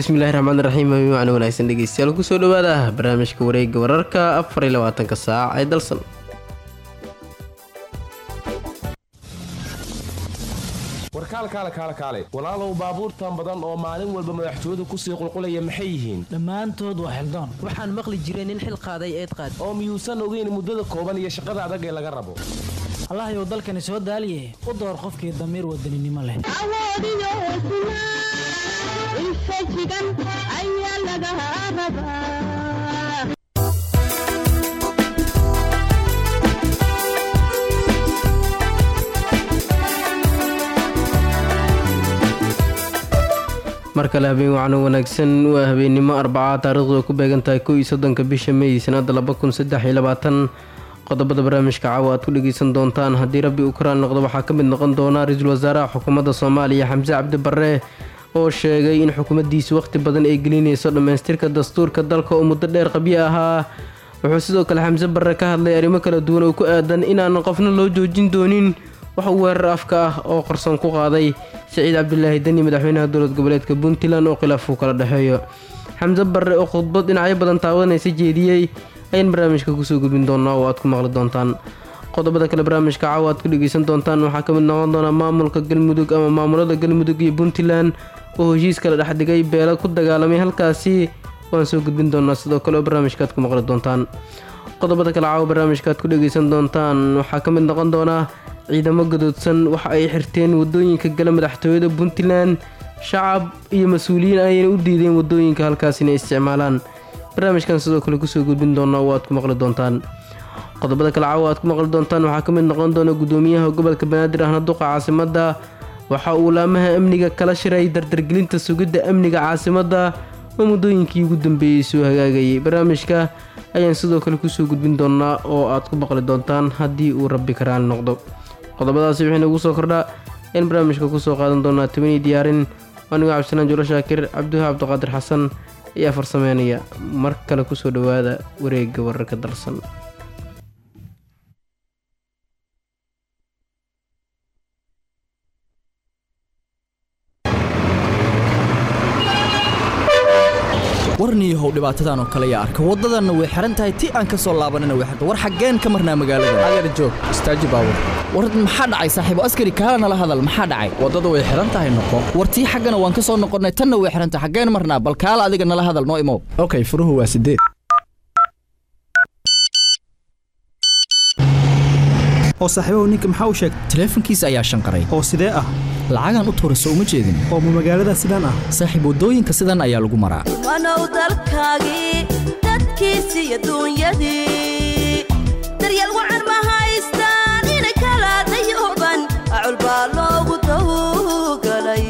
bismillahi raxmaan raxiim macno wanaagsan dhegeystayaal kusoo dhawaada barnaamijka wareega wararka afar iyo labaatanka saac ee dalsan warkaal kaale kaale kaale walaalow baabuurtan badan oo maalin walba madaxtooyadu kusii qulqulaya maxay yihiin dhammaantood waa xildaan waxaan maqli jiray nin xil qaaday eed qaad oo miyuusan ogeyn muddada kooban iyo shaqada adag ee laga rabo allahayow dalkani soo daaliye u door qofkii damiir wadaninimo leh awoodiyo hesnaa infajigan ayaa laga rabaa mar kale habeen wacno wanaagsan waa habeennimo arbaca taarikhdu ay ku beegan tahay kow iyo soddonka bisha mey sanada laba kun saddex iyo labaatan qodobada barnaamijka caawa aad ku dhegeysan doontaan haddii rabbi uu karaal noqdo waxaa ka mid noqon doona ra-iisul wasaaraha xukuumadda soomaaliya xamse cabdi barre oo sheegay in xukuumaddiisu wakhti badan ay gelinayso dhammaystirka dastuurka dalka oo muddo dheer qabyo ahaa wuxuu sidoo kale xamse barre ka hadlay arrimo kala duwan oo ku aadan inaanan qofna loo joojin doonin wax uu weerar afka ah oo qarsoon ku qaaday siciid cabdilaahi deni madaxweynaha dowlad goboleedka puntland oo khilaaf uu kala dhexeeyo xamse barre oo khudbad dhinacyo badan taawadanaysa jeediyey ayaan barnaamijka kusoo gudbin doonaa oo aad ku maqli doontaan qodobada kale barnaamijka caawa aad ku dhegeysan doontaan waxaa ka mid noqon doona maamulka galmudug ama maamulada galmudug iyo puntland oo heshiis kala dhexdhigay beelo ku dagaalamay halkaasi waan soo gudbin doonaa sidoo kale oo barnaamijka aad ku maqli doontaan qodobada kale caawa barnaamijka aad ku dhegeysan doontaan waxaa ka mid noqon doona ciidamo gadoodsan waxa ay xirteen wadooyinka gala madaxtooyada puntland shacab iyo mas-uuliyiin ayayna u diideen wadooyinka halkaas inay isticmaalaan barnaamijkan sidoo kale kusoo gudbin doonaa oo aad ku maqli doontaan qodobada kale caawa aad ku maqli doontaan waxaa ka mid noqon doona gudoomiyaha gobolka banaadir ahna duqa caasimadda waxa uu laamaha amniga kala shiray dardargelinta sugidda amniga caasimadda oo muddooyinkii ugu dambeeyey soo hagaagayay barnaamijka ayaan sidoo kale kusoo gudbin doonaa oo aad ku maqli doontaan haddii uu rabbi karaali noqdo qodobadaasi wixii nagu soo kordha in barnaamijka kusoo qaadan doonaa tobanii diyaarin anigoo cabdisalaan julo shaakir cabdiwaha cabdiqaadir xasan ayaa farsameynaya mar kale kusoo dhowaada wareegga wararka dalsan warniyahow dhibaatadan oo kale yaa arka waddadanna way xihan tahay ti aan ka soo laabanina way xirta war xaggeen ka marnaa magaalada adeer joog istaaji baabur war maxaa dhacay saaxiibo askari kaala nala hadal maxaa dhacay waddada way xihan tahay noqo war tii xaggana waan ka soo noqonnay tanna way xihan tahay xaggeen marnaa bal kaala adiga nala hadal noo imow okay furuhu waa sideed oo saaxiibahu ninka maxaa u sheegtay taleefankiisa ayaa shanqaray oo sidee ah lacagaan u tuurayso uma jeedin oo ma magaalada sidaan ah saaxiib waddooyinka sidan ayaa lagu maraa wanow dalkaagii dadkiisii adduunyadii daryeel wacan ma haystaan ina kala dayuban acul baa loogu tawgalay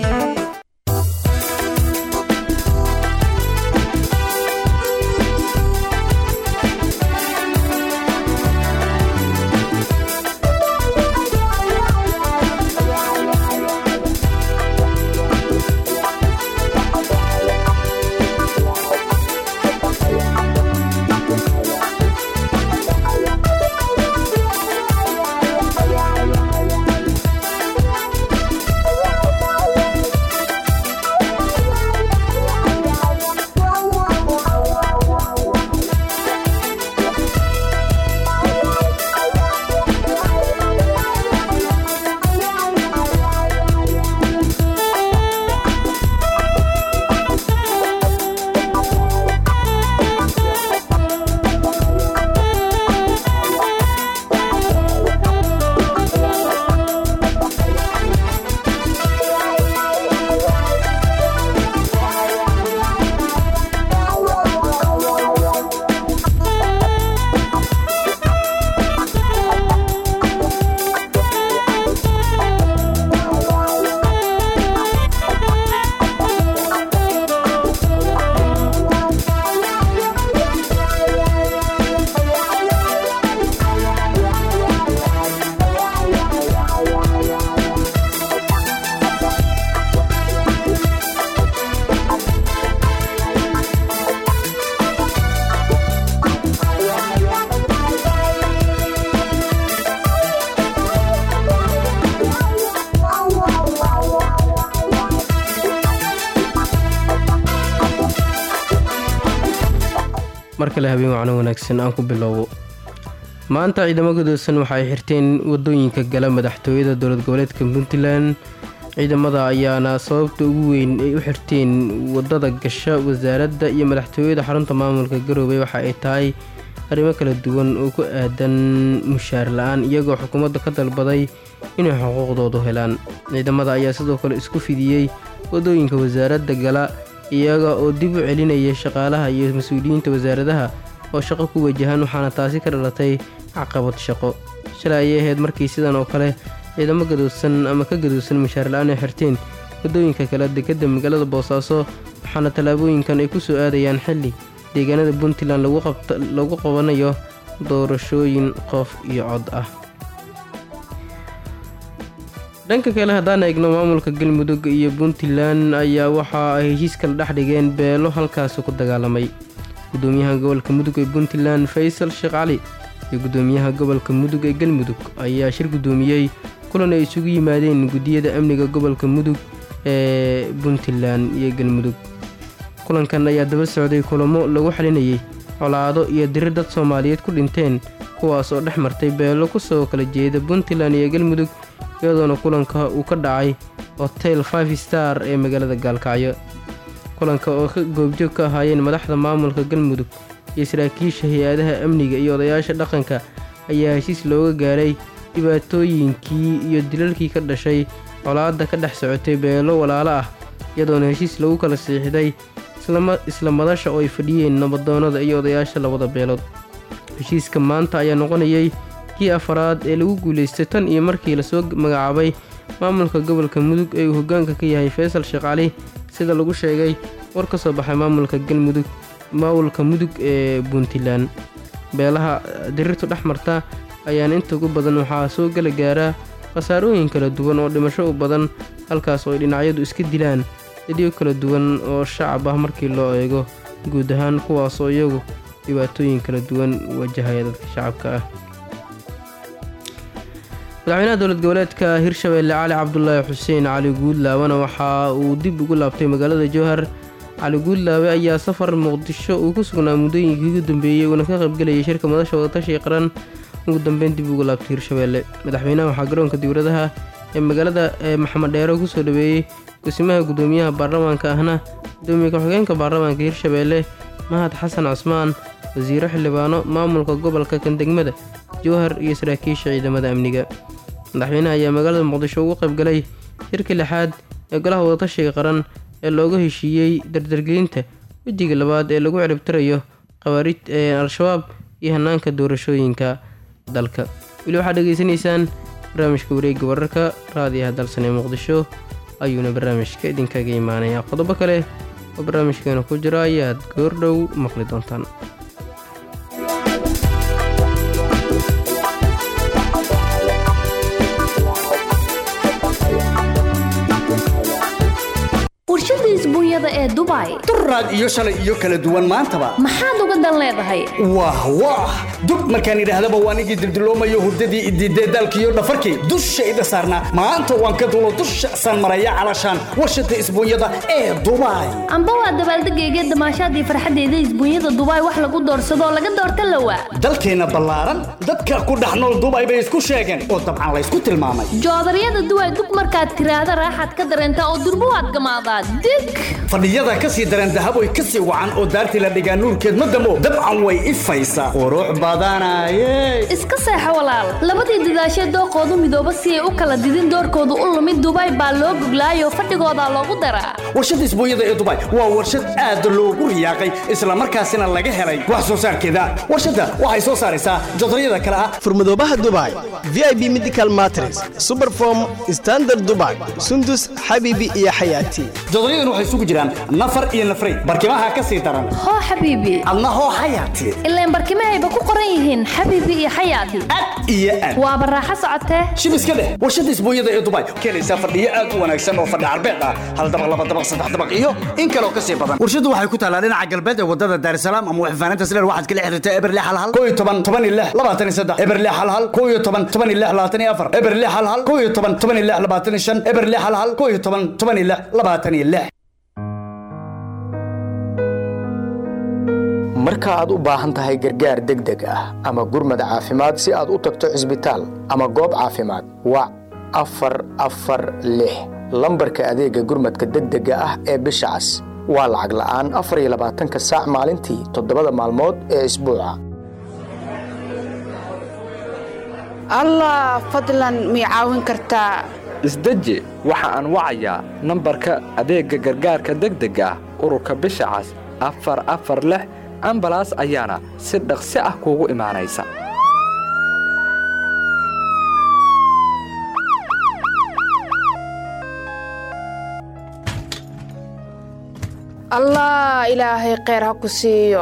mar kale habeen wacno wanaagsan aan ku bilowbo maanta ciidamo gadoosan waxa ay xirteen wadooyinka gala madaxtooyada dowlad goboleedka puntland ciidamada ayaana sababta ugu weyn ay u xirteen wadada gasha wasaaradda iyo madaxtooyada xarunta maamulka garoobey waxa ay tahay arrimo kala duwan oo ku aadan mushaar la-aan iyagoo xukuumadda ka dalbaday inay xuquuqdoodu helaan ciidamada ayaa sidoo kale isku fidiyey wadooyinka wasaaradda gala iyaga oo dib u celinaya shaqaalaha iyo mas-uuliyiinta wasaaradaha oo shaqo ku wajahan waxaana taasi ka dhalatay caqabad shaqo shalay ayay ahayd markii sidan oo kale ciidamo gadoosan ama ka gadoosan mushaar la-aan ay xirteen wadooyinka kale dekadda magaalada boosaaso waxaana tallaabooyinkan ay ku soo aadayaan xilli deegaanada puntland lagu qabanayo doorashooyin qof iyo cod ah dhanka kale haddaan eegno maamulka galmudug iyo puntland ayaa waxa ay heshiis kala dhex dhigeen beelo halkaasi ku dagaalamay gudoomiyaha gobolka mudug ee puntland faysal sheekh cali iyo gudoomiyaha gobolka mudug ee galmudug ayaa shir gudoomiyey kulan ay isugu yimaadeen guddiyada amniga gobolka mudug ee puntland iyo galmudug kulankan ayaa daba socday kulamo lagu xalinayay colaado iyo dirir dad soomaaliyeed ku dhinteen kuwaas oo dhex martay beelo kusoo kala jeeda puntland iyo galmudug iyadoona kulanka uu ka dhacay hotel five star ee magaalada gaalkacyo kulanka oo ka goobjoog ka ahaayeen madaxda maamulka galmudug iyo saraakiisha hay-adaha amniga iyo odayaasha dhaqanka ayaa heshiis looga gaaray dhibaatooyinkii iyo dilalkii ka dhashay colaadda ka dhex socotay beelo walaalo ah iyadoona heshiis lagu kala siixday isla madasha oo ay fadhiyeen nabadoonnada iyo odayaasha labada beelood heshiiska maanta ayaa noqonayay kii afaraad ee lagu guulaystay tan iyo markii lasoo magacaabay maamulka gobolka mudug ee uu hoggaanka ka yahay faysal sheekh cali sida lagu sheegay war ka soo baxay maamulka galmudug maamulka mudug ee puntland beelaha dirirtu dhex marta ayaana inta ugu badan waxaa soo gala gaaraa khasaarooyin kala duwan oo dhimasho u badan halkaas oo ay dhinacyadu iska dilaan dadyo kala duwan oo shacab ah markii loo eego guud ahaan kuwaasoo iyagu dhibaatooyin kala duwan wajahaya dadka shacabka ah madaxweynaha dowlad goboleedka hirshabeelle cali cabdulaahi xuseen cali guudlaabana waxa uu dib ugu laabtay magaalada jowhar cali guudlaabe ayaa safar muqdisho uu ku sugnaa muddooyinkii ugu dambeeyey uuna ka qaybgelayay shirka madasha wadatashiga qaran ugu dambeyn dib ugu laabtay hirshabeelle madaxweynaha waxaa garoonka diwladaha ee magaalada ee maxamed dheero kusoo dhaweeyey gosimaha gudoomiyaha baarlamaanka ahna gudoomiye ku-xigeenka baarlamaanka hirshabeelle mahad xasan cusmaan wasiiro xildhibaano maamulka gobolka kandegmada jowhar iyo saraakiisha ciidamada amniga madaxweynaha ayaa magaalada muqdisho ugu qaybgalay shirka lixaad ee golaha wadatashiga qaran ee looga heshiiyey dardargelinta wejiga labaad ee lagu ciribtirayo khawaarij ee al-shabaab iyo hanaanka doorashooyinka dalka weli waxaad dhegeysanaysaan barnaamijka wareegga wararka raadiyaha dalsan ee muqdisho ayuuna barnaamijka idinkaga imaanaya qodobo kale oo barnaamijkeena ku jira ayaad goordhow maqli doontaan warshada isbuunyada ee dubai duraad iyo shalay iyo kala duwan maantaba maxaad uga dan leedahay wah wah dub markaan idhaahdaba waan igii dildiloomayo hurdadii idiidee daalkiiyo dhafarkii dushayda saarnaa maanta waan ka dulo dusha saan maraya calashaan warshada isbuunyada ee dubai amba waa dabaaldegayga damaashaadii farxaddeeda isbuunyada dubai wax lagu doorsadoo laga doorta lawa dalkeenna ballaaran dadka ku dhex nool dubai bay isku sheegeen oo dabcan laysku tilmaamay joodaryada duway dug markaad tiraahda raaxaad ka dareentaa oo durbo waad gamaadaa dig fadhiyada ka sii dareen dahab way ka sii wacan oo daartii la dhigaa nuurkeed ma damo dabcan way ifaysaa qurux badanaye iska seexo walaal labadii dadaashee dooqoodu midooba si ay u kala didin doorkoodu u lumid dubai baa loo goglaayoo fadhigoodaa loogu daraa warshada isbuunyada ee dubai waa warshad aad loogu riyaaqay islamarkaasina laga helay wax soo saarkeeda warshadda waxay soo saaraysaa jodaryada kale ah furmadoobaha dubai vip medical matres superform standard dubai sundus xabiibi iyo xayaati jodoryadan waxay isugu jiraan nafar iyo nafray barkimaha ka sii daran hoo xabiibi adna hoo xayaati ilaan barkimahayba ku qoran yihiin xabiibi iyo xayaati ad iyo ad waa baraaxo socotee shib iska dheh warshada isbuunyada ee dubai keenaysaa fadhiyo aad u wanaagsan oo fadhi carbeed ah hal dabaq laba dabaq saddex dabaq iyo in kaloo ka sii badan warshadu waxay ku taalaa dhinaca galbeed ee wadada daarsalaam ama waxfaanaynta sileer waxaad kala xiriirtaa eberle halhal koo iyo toban toban iyo lix labaatan iyo saddex eberle halhal koo iyo toban toban iyo lix labaatan iyo afar eberle halhal koo iyo toban toban iyo lix labaatan iyo shan eberle halhal koo iyo toban toban iyo lix labaatan iyo lix mar marka aad u baahan tahay gargaar degdeg ah ama gurmad caafimaad si aad u tagto cisbitaal ama goob caafimaad wac afar afar lix lambarka adeega gurmadka degdega ah ee bisha cas waa lacag la'aan afar iyo labaatanka saac maalintii toddobada maalmood ee isbuuca allah fadlan mii caawin kartaa isdeji waxa aan wacayaa nambarka adeegga gargaarka degdega ah ururka bisha cas afar afar lix ambalaas ayaana si dhaqsi ah kuugu imaanaysa allah ilaahay kheyr ha ku siiyo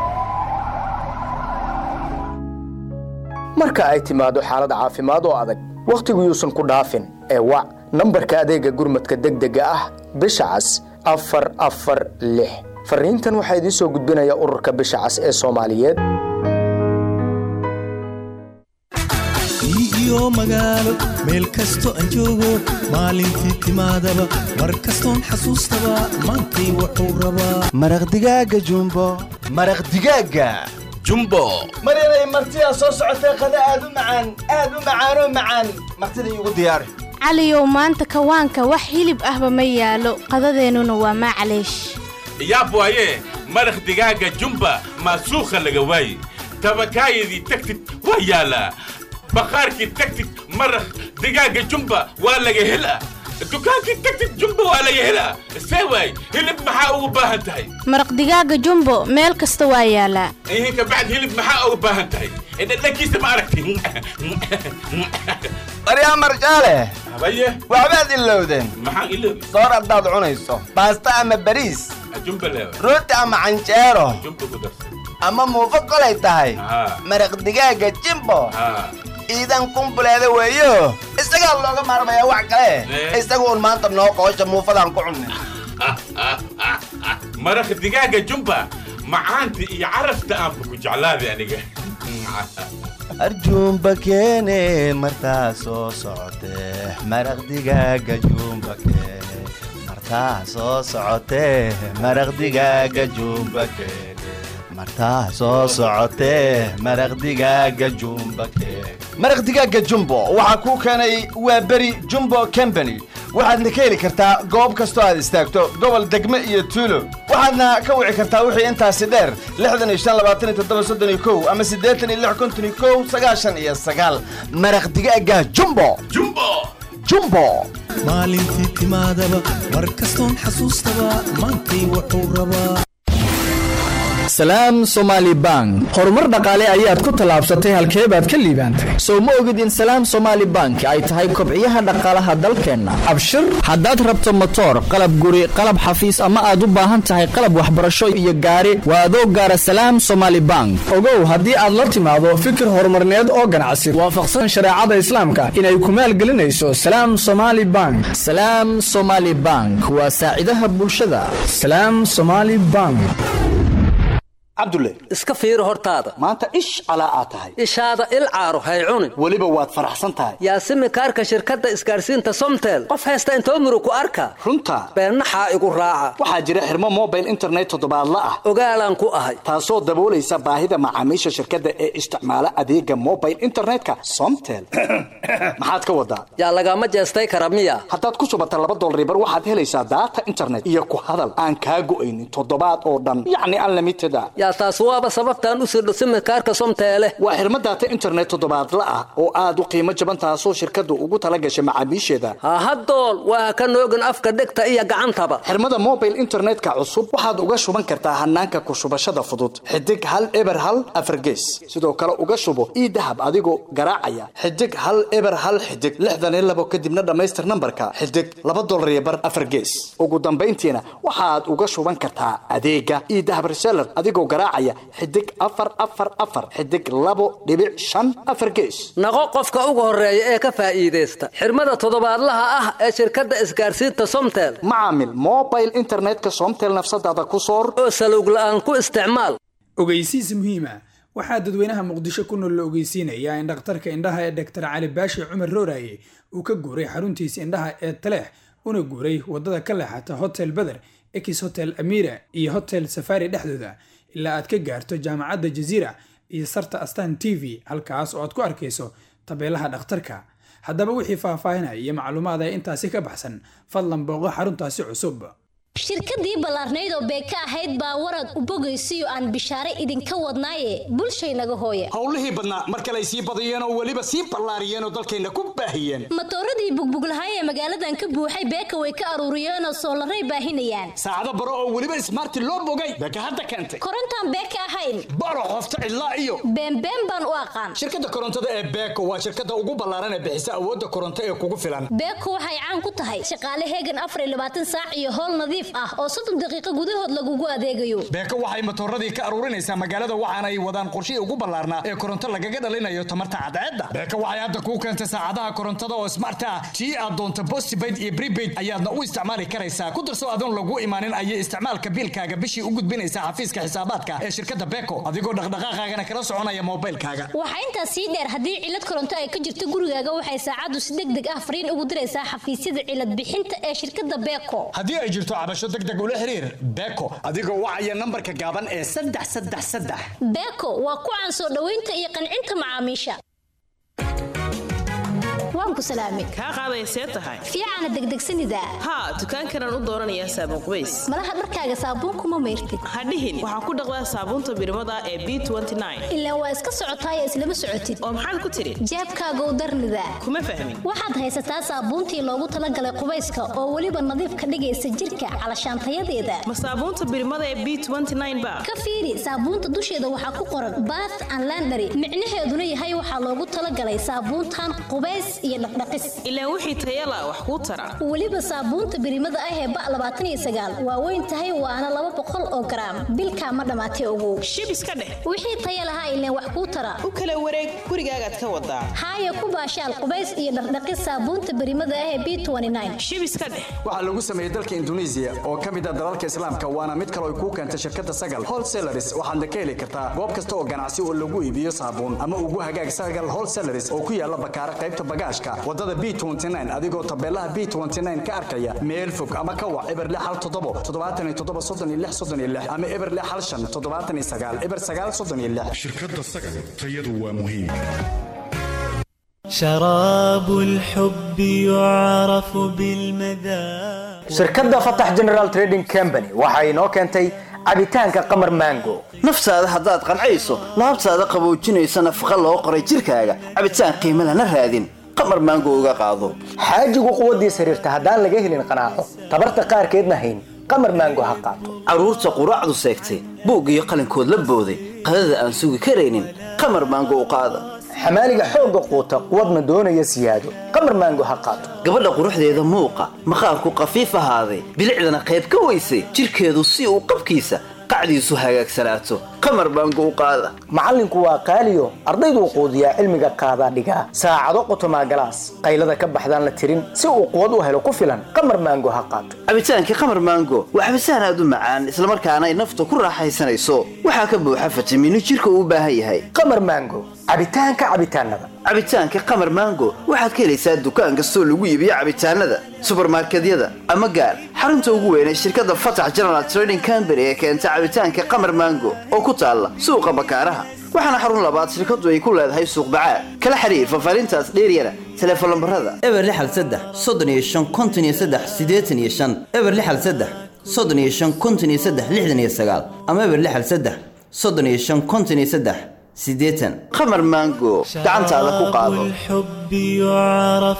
marka ay timaado xaalad caafimaad oo adag wakhtigu yuusan ku dhaafin ee wac nambarka adeegga gurmadka degdega ah bisha cas afar afar lix farriintan waxaa idiin soo gudbinaya ururka bisha cas ee soomaaliyeed iyo magaalo meel kasto aan joogo maalintii timaadaba mar kastoon xasuustaba maantay wuxuu rabaa maraq digaaga jumbo maraq digaaga jumbo maryanay martidaa soo socotee qada aad u macaan aad u macaanoo macaan martida iigu diyaari caliyow maanta kawaanka wax hilib ahba ma yaalo qadadeennuna waa maclaysh yaab waaye maraq digaaga jumba maasuukha laga waaye tabakaayadii tagtid waa yaalaa bakhaarkii tagtid maraq digaaga jumba waa laga helaa dukaankii tagtid jumba waa laga helaa see waay hilib maxaa ugu baahan tahay maraq digaaga jumbo meel kasta waa yaalaa ihinka bacd hilib maxaa ugu baahan tahay dhadhankiisa ma aragti maryaa marjaale habaye waxbaad ilowdeen maxaan iloobi soor haddaad cunayso baasta ama bariis jumba leewa rooti ama canjeero jumba ku darsa ama muufo kolay tahay maraq digaaga jimbo iidan kumbuleeda weeyo isagaa looga maarmayaa wax kale isaga un maanta noo qoosha muufadaan ku cunnin maraq digaaga jumba macaanta iyo carafta aanba ku jeclaaday aniga arjuumba keene martaa soo socotee maraq digaaga juumba keene martaa soo socotee maraq digaaga juumba keene martaa soo socotee maraq digaaga juumba keene maraq digaaga jumbo waxaa kuu keenay waa beri jumbo combany waxaadna ka heli kartaa goob kastoo aad istaagto gobol degme iyo tuulo waxaadna ka wici kartaa wixii intaasi dheer lixdan iyo shan labaatan iyo toddoba soddon iyo kow ama siddeetan iyo lix konton iyo kow sagaashan iyo sagaal maraq digaaga jumbo jumbo jumbo maalintii timaadaba mar kastoon xasuustaba maantay wuxuu rabaa salaam somaali bank horumar dhaqaale ayaad ku tallaabsatay halkee baad ka liibaantay soo ma ogid in salaam somaali bank ay tahay kobciyaha dhaqaalaha dalkeenna abshir haddaad rabto motoor qalab guri qalab xafiis ama aad u baahan tahay qalab waxbarasho iyo gaari waa adoo gaara salaam somaali bank ogow haddii aad la timaado fikir horumarneed oo ganacsi waafaqsan shareecada islaamka inay ku maalgelinayso salaam somaali bank salaam somaali bank waa saacidaha bulshada salaam somaali bank cabdulle iska fiiri hortaada maanta ish calaa aad tahay ishaada il caaro hay cunin weliba waad faraxsan tahay yaasimi kaarka shirkadda isgaarsiinta somtel qof haysta intoo muru ku arka runta beennaxaa igu raaca waxaa jira xirmo mobile internet toddobaadla ah ogaalaan ku ahay taasoo daboolaysa baahida macaamiisha shirkadda ee isticmaala adeega mobile internetka somtel maxaad ka wadaa yaa lagama jeestay kara miya haddaad ku subata laba dolaribar waxaad helaysaa daata internet iyo ku hadal aan kaa go'aynin toddobaad oo dhan yacni unlimited a yaa taas waaba sababtaan u sirdho simikaarka somteele waa xirmo daata internet toddobaadla ah oo aad u qiimo jaban taasoo shirkaddu ugu tala gashay macaamiisheeda hahadool waa ka noogin afka dhegta iyo gacantaba xirmada mobile internetka cusub waxaad uga shuban kartaa hanaanka ku shubashada fudud xidig hal eber hal afargees sidoo kale uga shubo ii dahab adigoo garaacaya xidig hal eber hal xidig lixdan iyo labo kadibna dhammaystir nambarka xidig laba dolar iyo bar afargees ugu dambayntiina waxaad uga shuban kartaa adeega ii dahab reseller adigoo garaacaya xidig afar afar afar xidig labo dhibic shan afar gees naqo qofka ugu horeeya ee ka faa'iidaysta xirmada toddobaadlaha ah ee shirkadda isgaarsiinta somtel macaamil mobile internetka somtel nafsadaada ku soor oo salowg la'aan ku isticmaal ogeysiis muhiima waxaa dadweynaha muqdisho ku nool la ogeysiinayaa in dhakhtarka indhaha ee doktor cali baashi cumar rooraye uu ka guuray xaruntiisa indhaha ee taleex una guuray waddada ka leexata hotel beder ex hotel amira iyo hotel safari dhexdooda ilaa aad ka gaarto jaamacadda jaziira iyo sarta astan t v halkaas oo aad ku arkayso tabeelaha dhakhtarka haddaba wixii faahfaahinaya iyo macluumaad ee intaasi ka baxsan fadlan booqo xaruntaasi cusub shirkadii ballaarnayd oo beeka ahayd baa warad u bogaysiyo aan bishaare idinka wadnaaye bulshaynaga hooya howlihii badnaa mar kale ay sii badiyeen oo weliba sii ballaariyeen oo dalkayna ku baahiyeen matooradii bugbuglahay ee magaaladan ka buuxay beeka way ka aruuriyeenoo soolaray baahinayaan saacado baro oo weliba ismaarti loo bogay beeka hadda keentay korontaan beeka ahayn baro qofta cidlaa iyo beenbeen baan u aqaan shirkadda korontada ee beeko waa shirkadda ugu ballaaran ee bixisa awoodda koronto ee kugu filan beeko waxay caan ku tahay shaqaale heegan afar iyo labaatan saac iyo howl nadiif ah oo soddon daqiiqo gudahood lagugu adeegayo beeko waxay matooradii ka aruurinaysaa magaalada waxaana ay wadaan qorshihii ugu ballaarnaa ee koronto lagaga dhalinayo tamarta cadceedda beeko waxay hadda kuu keentay saacadaha korontada oo smart ah tii aad doonto postpaid iyo prepaid ayaadna u isticmaali karaysaa ku darso adoon lagu imaanin ayay isticmaalka biilkaaga bishii u gudbinaysaa xafiiska xisaabaadka ee shirkadda beeko adigoo dhaqdhaqaaqaagana kala soconaya moobaylkaaga waxaa intaas sii dheer haddii cilad koronto ay ka jirto gurigaaga waxay saacaddu si deg deg ah fariin ugu diraysaa xafiisyada cilad bixinta ee shirkadda beeko haddii ay jirto cabasho deg deg ula xiriir beeko adigoo wacaya nambarka gaaban ee saddex saddex saddex beeko waa ku caan soo dhoweynta iyo qancinta macaamiisha waan ku salaamay kaa qaaday see tahay fiicana degdegsanida haa dukaankanaan u dooranayaa saabuun qubays malaha dharkaaga saabuunkuma mayrtid hadhihin waxaa ku dhaqdaa saabuunta birimada ee b ilaa waa iska socotaay islama socotid oo maxaad ku tidhi jeebkaagow darnida kuma fahmin waxaad haysataa saabuuntii loogu talagalay qubayska oo weliba nadiif ka dhigaysa jirka calashaantayadeeda ma saabuunta birimada ee b ba ka fiiri saabuunta dusheeda waxaa ku qoran bath and landary micnaheeduna yahay waxaa loogu talagalay saabuuntan qubays iyo dhaqdhaqis ilaa wixii tayala wax kuu tara weliba saabuunta birimada ah ee ba labaatan iyo sagaal waa weyn tahay waana laba boqol oo garaam bilkaa ma dhammaatay ogow shib iska dheh wixii taya lahaa ileen wax kuu tara u kala wareeg gurigaagaad ka wadaa haaya ku baashaal qubays iyo dhaqdhaqis saabuunta birimada ah ee b shib iska dheh waxaa lagu sameeyey dalka induneisiya oo ka mid ah dalalka islaamka waana mid kale ay kuu keentay shirkadda sagal wholesalaris waxaadna ka heli kartaa goob kasta oo ganacsi oo lagu iibiyo saabuun ama ugu hagaag sagal wholesalaris oo ku yaala bakaara qaybta bagaashka wadada b adigoo tabeelaha b ka arkaya meel fog ama ka wac eber hal toddobo toddobaatan iyo toddoba soddon iyo lix soddon iyo lix ama eber hal shan toddobaatan iyo sagaal eber sagaal soddon iyo lix shirkadda sagal tayadu waa muhiim شراب الحب يعرف بالمذاق shirkadda fatax general trading company waxa inoo keentay cabitaanka qamar mango naftaada haddaad qancayso laabtaada qaboojinaysa nafaqa loo qoray jirkaaga cabitaan qiimo lana raadin qamar maango uga qaado xaajigu quwaddiis xiriirta haddaan laga helin qanaaco tabarta qaarkeedna hayn qamar maango ha qaato carruurta quraacdu seegtay buug iyo qalinkood la booday qadada aan sugi karaynin qamar maango u qaada xamaaliga xoogga quuta quwadna doonaya siyaado qamar maango ha qaato gabadha quruxdeeda muuqa maqaarku qafiif ahaaday bilicdana qayb ka weysay jirkeedu si uu qabkiisa qacdiisu hagaagsanaato qamar maango u qaada macallinku waa qaaliyo ardayduu quudiyaa cilmiga qaadaa dhigaa saacado qotomaa galaas qaylada ka baxdaan la tirin si uu quwad u helo ku filan qamar maango ha qaato cabitaankii qamar maango waa cabitaan aad u macaan islamarkaana ay nafta ku raaxaysanayso waxaa ka buuxa fitamiino jirka uu u baahan yahay qamar maango cabitaanka cabitaanada cabitaanka qamar maango waxaad ka helaysaa dukaan kastoo lagu iibiyo cabitaanada subarmarkedyada ama gaar xarunta ugu weyn ee shirkadda fatax general trading company ee keenta cabitaanka qamar maango oo ku taalla suuqa bakaaraha waxaana xarun labaad shirkaddu ay ku leedahay suuq bacaad kala xiriir fafaarintaas dheeryana teleefon lambarada eber lixal saddex soddon iyo shan konton iyo saddex siddeetan iyo shan eber lixal saddex soddon iyo shan konton iyo saddex lixdan iyo sagaal ama eber lixal saddex soddon iyo shan konton iyo saddex siddeetan qamar maango gacantaada ku qaado الحب يعرف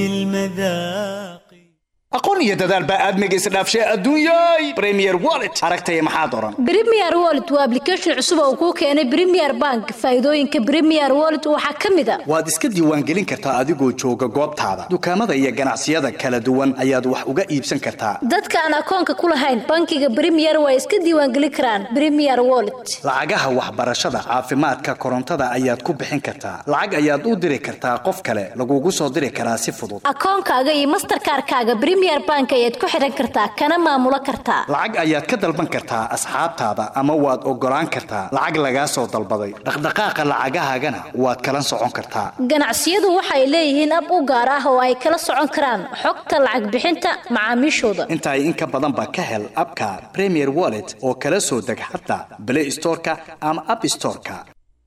بالمذاق aqoon iyo dadaal baa aadmiga isdhaafshay adduunyay premier wallet aragtaya maxaa doran Premier Wallet waa application cusub oo kuu keenay Premier Bank. Faa'iidooyinka Premier Wallet waxaa ka mid ah waad iska diiwaangelin kartaa adigoo jooga goobtaada dukaamada iyo ganacsiyada kala duwan ayaad wax uga iibsan kartaa dadka aan akoonka ku lahayn bankiga Premier way iska diiwaangelin karaan Premier Wallet. lacagaha waxbarashada caafimaadka korontada ayaad ku bixin kartaa lacag ayaad u diri kartaa qof kale lagugu soo diri karaa si fudud Akoonkaaga iyo Mastercard-kaaga Premier bank ayaad ku xihan kartaa kana maamulo kartaa lacag ayaad ka dalban kartaa asxaabtaada ama waad ogolaan kartaa lacag lagaa soo dalbaday dhaqdhaqaaqa lacagahaagana waad kala socon kartaa ganacsiyadu waxay leeyihiin ab u gaar ah oo ay kala socon karaan xogta lacag bixinta macaamiishooda intaay in ka badanba ka hel abka premier wallet oo kala soo deg xataa play storeka ama app storeka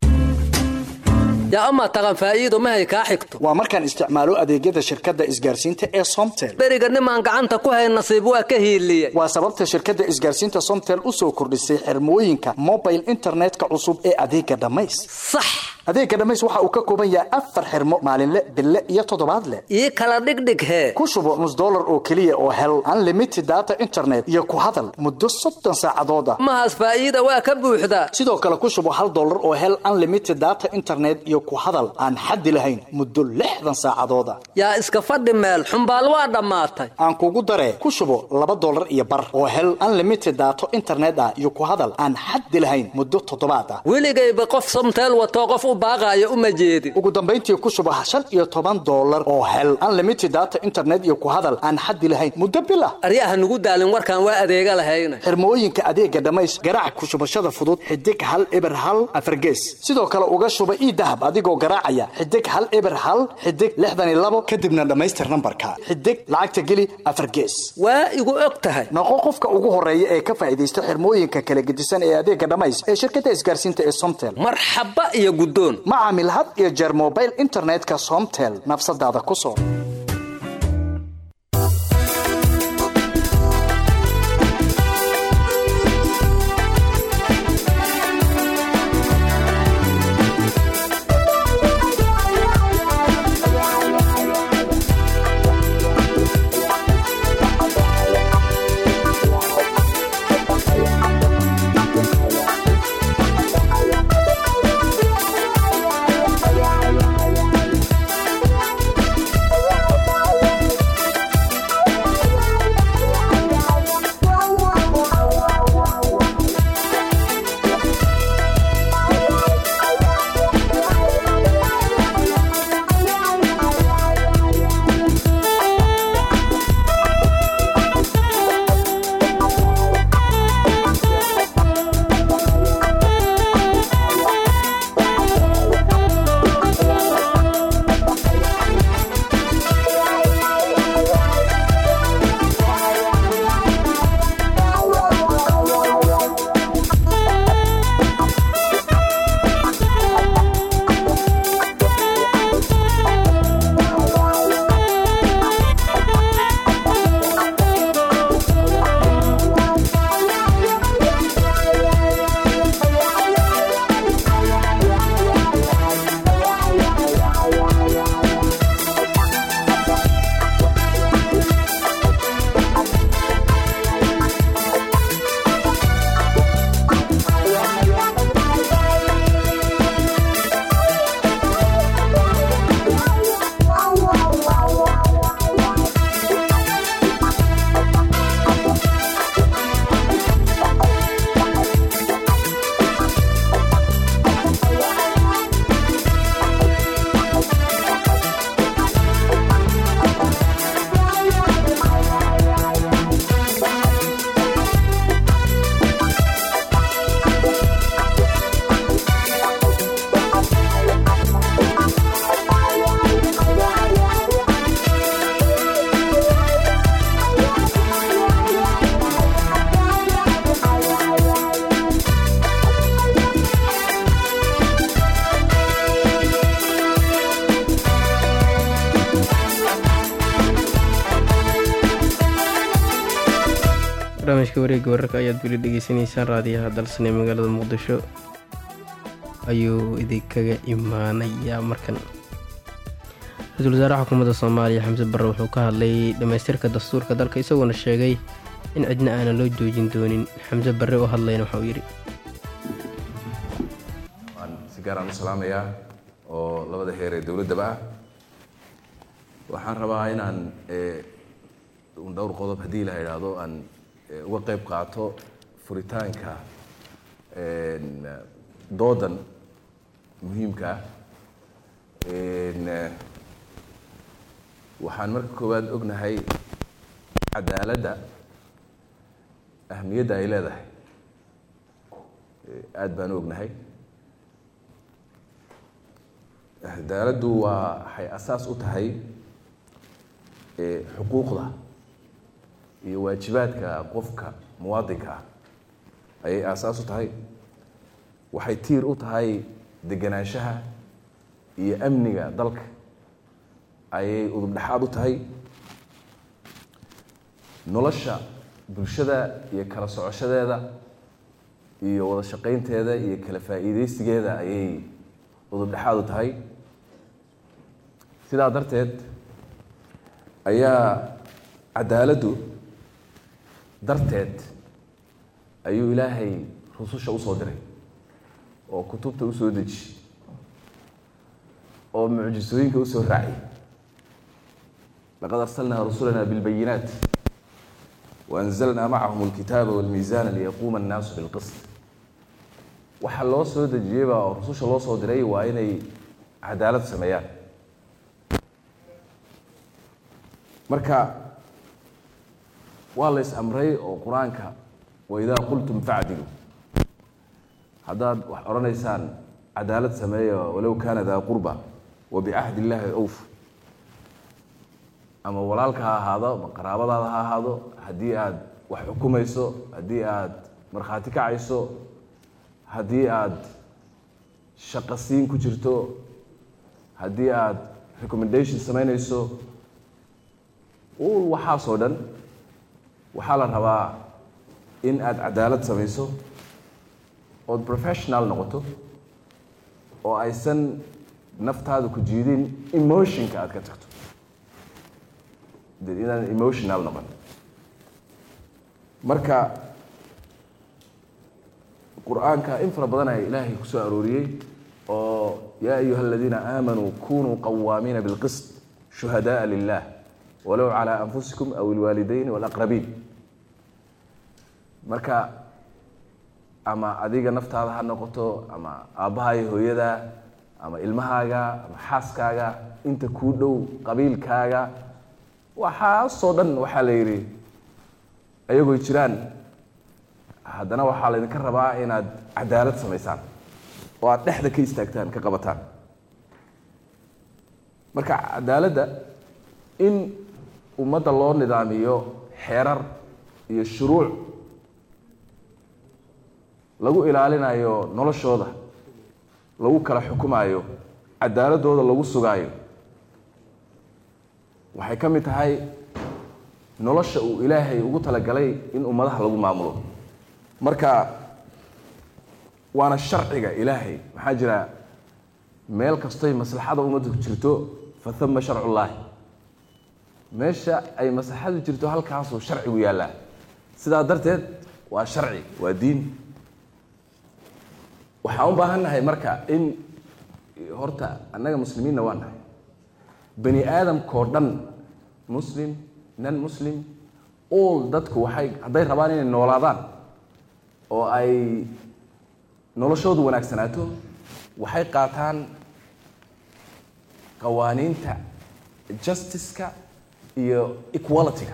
yaa amaa taqan faa'iido mahay kaa xigto waa markaan isticmaalo adeegyada shirkadda isgaarsiinta ee somtel beriga nimaan gacanta ku hay nasiib waa ka hiiliye waa sababta shirkadda isgaarsiinta somtel u soo kordhisay xirmooyinka mobile internetka cusub ee adeega dhammays sax adeega dhammays waxa uu ka kooban yahay afar xirmo maalinle bille iyo toddobaadle ii kala dhigdhig hee ku shubo nus dollar oo keliya oo hel unlimited data internet iyo ku hadal muddo soddon saacadood ah mahaas faa'iida waa ka buuxdaa sidoo kale ku shubo hal dollar oo hel unlimited data internet iyo ku hadal aan xaddi lahayn muddo lixdan saacadood ah yaa iska fadhi meel xumbaal waa dhammaatay aan kugu daree ku shubo laba dollar iyo bar oo hel unlimited daato internet ah iyo ku hadal aan xaddi lahayn muddo toddobaad ah weligayba qof somteel watoo qof u baaqaayo uma jeedin ugu dambayntii ku shubo shan iyo toban dollar oo hel unlimited data internet iyo ku hadal aan xaddi lahayn muddo bil ah aryaha nugu daalin warkaan waa adeega lahayna xirmooyinka adeega dhammays garaac ku shubashada fudud xidig hal eber hal afargees sidoo kale uga shuba ii dahab adigoo garaacaya xidig hal eber hal xidig lixdan iyo labo kadibna dhammaystir nambarka xidig lacagta geli afargees waa igu og tahay noqo qofka ugu horeeya ee ka faa'iidaysta xirmooyinka kala gedisan ee adeega dhammays ee shirkadda isgaarsiinta ee somtel marxaba iyo guddoon ma caamil had iyo jeer mobile internetka somtel nafsadaada ku soo barnaamijka wareegga wararka ayaad weli dhegeysanaysaan raadiyaha dalsane magaalada muqdisho ayuu idinkaga imaanayaa markan ra-iisul wasaaraha xukuumadda soomaaliya xamse barre wuxuu ka hadlay dhammaystirka dastuurka dalka isagoona sheegay in cidna aanan loo joojin doonin xamse barre oo hadlayna waxa uu yidhi waan si gaaraan u salaamayaa oo labada heer ee dowladdaba ah waxaan rabaa inaan un dhowr qodob haddii la idhaahdo aan uga qayb qaato furitaanka doodan muhiimka ah waxaan marka koowaad ognahay cadaaladda ahmiyadda ay leedahay aada baan u ognahay cadaaladdu waa waxay asaas u tahay xuquuqda iyo waajibaadka qofka muwaadinka ah ayay aasaas u tahay waxay tiir u tahay deganaanshaha iyo amniga dalka ayay udub dhexaad u tahay nolosha bulshada iyo kala socoshadeeda iyo wada shaqaynteeda iyo kala faa'iideysigeeda ayay udub dhexaad u tahay sidaa darteed ayaa cadaaladdu darteed ayuu ilaahay rususha usoo diray oo kutubta usoo deji oo mucjisooyinka usoo raaciyay laqad arsalnaa rusulana bilbayinaat waanzalnaa macahum alkitaaba walmiisaana liyaquuma annaasu bilqist waxa loo soo dejiyeyba oo rususha loo soo diray waa inay cadaalad sameeyaan marka waa la is amray oo qur-aanka waidaa qultum facdilu haddaad wax odhanaysaan cadaalad sameeya walow kaana daa qurba wa bicahdi illaahi awf ama walaalka ha ahaado ama qaraabadaada ha ahaado haddii aad wax xukumayso haddii aad markhaati kacayso haddii aad shaqasiin ku jirto haddii aad recommendation samaynayso ul waxaasoo dhan waxaa la rabaa in aad cadaalad samayso ood professional noqoto oo aysan naftaada ku jiidin emotionka aad ka tagto de inaan emotional noqon marka qur-aanka in fara badan ayaa ilaahay ku soo arooriyey oo yaa ayuha aladiina aamanuu kunuu qawaamiina bilqist shuhadaءa lilah walow calى anfusikum aw ilwaalidayn walaqrabiin marka ama adiga naftaada ha noqoto ama aabbaha iyo hooyada ama ilmahaaga ama xaaskaaga inta kuu dhow qabiilkaaga waxaasoo dhan waxaa la yidhi ayagoy jiraan haddana waxaa laydinka rabaa inaad cadaalad samaysaan oo aad dhexda ka istaagtaan ka qabataan marka cadaaladda in ummadda loo nidaamiyo xeerar iyo shuruuc lagu ilaalinayo noloshooda lagu kala xukumaayo cadaaladooda lagu sugaayo waxay ka mid tahay nolosha uu ilaahay ugu talagalay in ummadaha lagu maamulo marka waana sharciga ilaahay maxaa jira meel kastoy maslaxada ummadda ku jirto fa hama sharcullaahi meesha ay maslaxadu jirto halkaasuu sharcigu yaallaa sidaa darteed waa sharci waa diin waxaan u baahan nahay marka in horta annaga muslimiinna waa nahay bani aadamkao dhan muslim non muslim all dadku waxay hadday rabaan inay noolaadaan oo ay noloshoodu wanaagsanaato waxay qaataan qawaaniinta justiceka iyo equalityga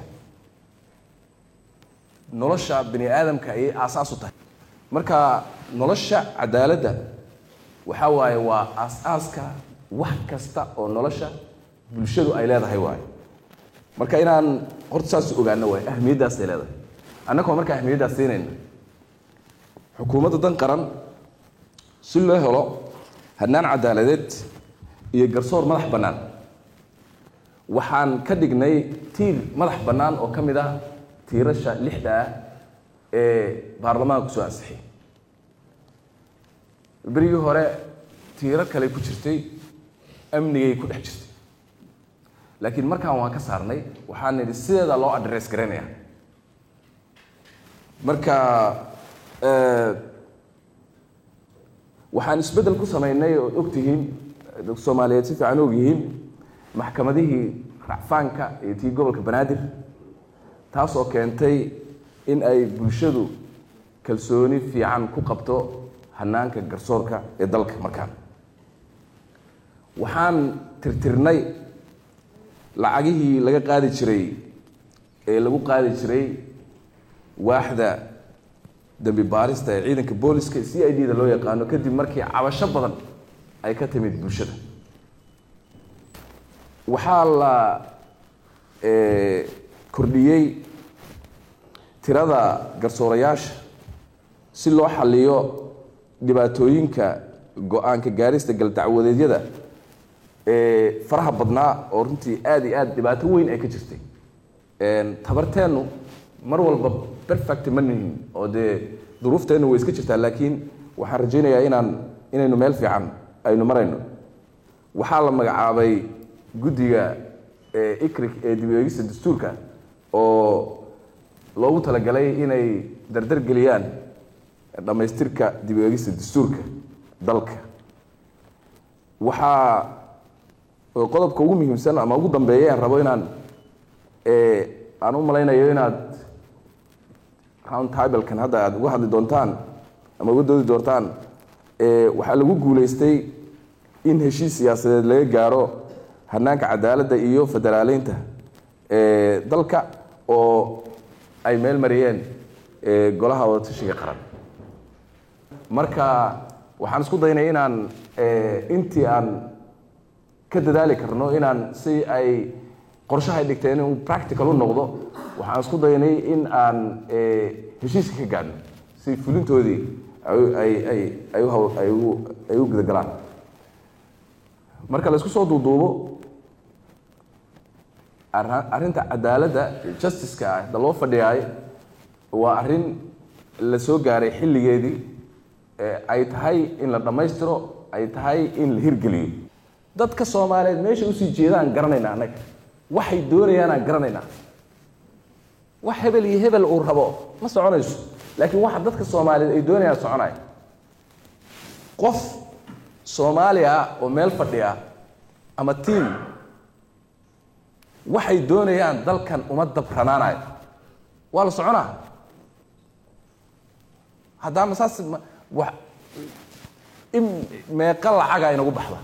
nolosha bani aadamka ayay aasaas u tahay marka nolosha cadaaladda waxaa waaye waa aas-aaska wax kasta oo nolosha bulshadu ay leedahay waaye marka inaan horta saas ogaano waay ahmiyaddaasay leedahay annagoo marka ahmiyaddaas siinayna xukuumadda dan qaran si loo helo hannaan cadaaladeed iyo garsoor madax bannaan waxaan ka dhignay tiir madax bannaan oo ka mid ah tiirasha lixda ah ee baarlamaanka kusoo ansixiyay berigii hore tiiro kale ku jirtay amnigay ku dhex jirtay laakiin markaan waan ka saarnay waxaan nidhi sideeda loo adress garaynaya marka waxaan isbeddel ku samaynay ood ogtihiin dadka soomaaliyeed si fiican og yihiin maxkamadihii racfaanka iyo tii gobolka banaadir taasoo keentay in ay bulshadu kalsooni fiican ku qabto hanaanka garsoorka ee dalka markaan waxaan tirtirnay lacagihii laga qaadi jiray ee lagu qaadi jiray waaxda dembi baarista ee ciidanka booliska c i d da loo yaqaano kadib markii cabasho badan ay ka timid bulshada waxaa la kordhiyey tirada garsoorayaasha si loo xaliyo dhibaatooyinka go-aanka gaarista galdacwadeedyada ee faraha badnaa oo runtii aada iyo aada dhibaato weyn ay ka jirtay tabarteennu mar walba perfect ma nihin oo dee duruufteennu way iska jirtaa laakiin waxaan rajaynayaa inaan inaynu meel fiican aynu marayno waxaa la magacaabay guddiga icrig ee dib eegista dastuurka oo loogu talagalay inay dardar geliyaan dhammaystirka dib eegista dastuurka dalka waxaa qodobka ugu muhiimsan ama ugu dambeeya aan rabo inaan aan u malaynayo inaad round tablekan hadda aada uga hadli doontaan ama uga doodi doontaan waxaa lagu guuleystay in heshiis siyaasadeed laga gaaro hanaanka cadaaladda iyo federaaleynta dalka oo ay meel mariyeen golaha wadatashiga qaran marka waxaan isku daynay inaan intii aan ka dadaali karno inaan si ay qorshahay dhigteen inuu practical u noqdo waxaan isku daynay in aan heshiiska ka gaadhno si fulintoodii ay u gudagalaan marka la isku soo duuduubo arrinta cadaaladda justiceka ah da loo fadhiyaay waa arrin la soo gaaray xilligeedii ay tahay in la dhammaystiro ay tahay in la hirgeliyo dadka soomaaliyeed meesha usii jeedaan garanaynaa annaga waxay doonayaanaan garanaynaa wax hebel iyo hebel uu rabo ma soconayso laakiin waxa dadka soomaaliyeed ay doonayaan soconaya qof soomaali ah oo meel fadhiya ama tiam waxay doonayaan dalkan uma dabranaanayo waa la soconaa haddaama saas wa in meeqa lacaga inagu baxda